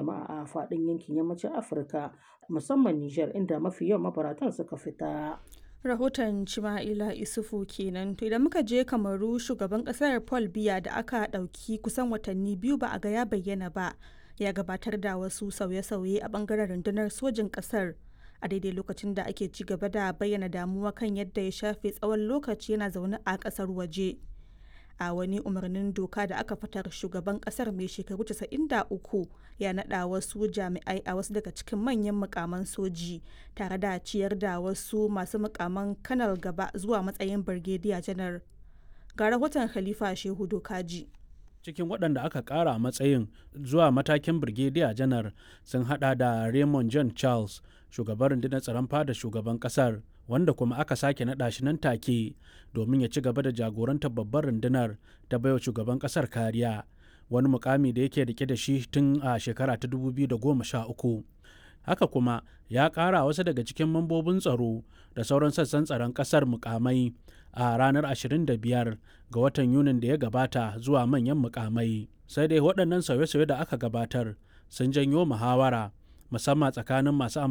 jama'a a faɗin yankin yammacin Afirka musamman Nijar inda mafi yawan mabaratan suka fita. rahoton Cima'ila Isufu kenan to idan muka je kamaru shugaban kasar Paul Biya da aka ɗauki kusan watanni biyu ba a ga ya bayyana ba ya gabatar da wasu sauye-sauye a bangaren rundunar sojin kasar a daidai lokacin da ake ci gaba da bayyana damuwa kan yadda ya shafe tsawon lokaci yana zaune a kasar waje a wani umarnin doka da aka fitar shugaban kasar mai shekaru 93 ya nada wasu jami'ai a wasu daga cikin manyan mukaman soji tare da ciyar da wasu masu mukaman kanal gaba zuwa matsayin birgediya janar ga rahoton khalifa shehu dokaji cikin waɗanda aka ƙara matsayin zuwa matakin birgediya janar sun hada da raymond john charles shugaban rundunar tsaron fada shugaban ƙasar wanda kuma aka sake naɗa shi nan take domin ya ci gaba da jagorantar babbar rundunar ta baiwa shugaban ƙasar kariya wani mukami da yake rike da shi tun a shekara ta 2013 haka kuma ya ƙara wasu daga cikin mambobin tsaro da sauran sassan tsaron ƙasar mukamai a ranar 25 ga watan yunin da ya gabata zuwa manyan mukamai sai dai waɗannan sauye-sauye da aka gabatar sun janyo muhawara musamman tsakanin masu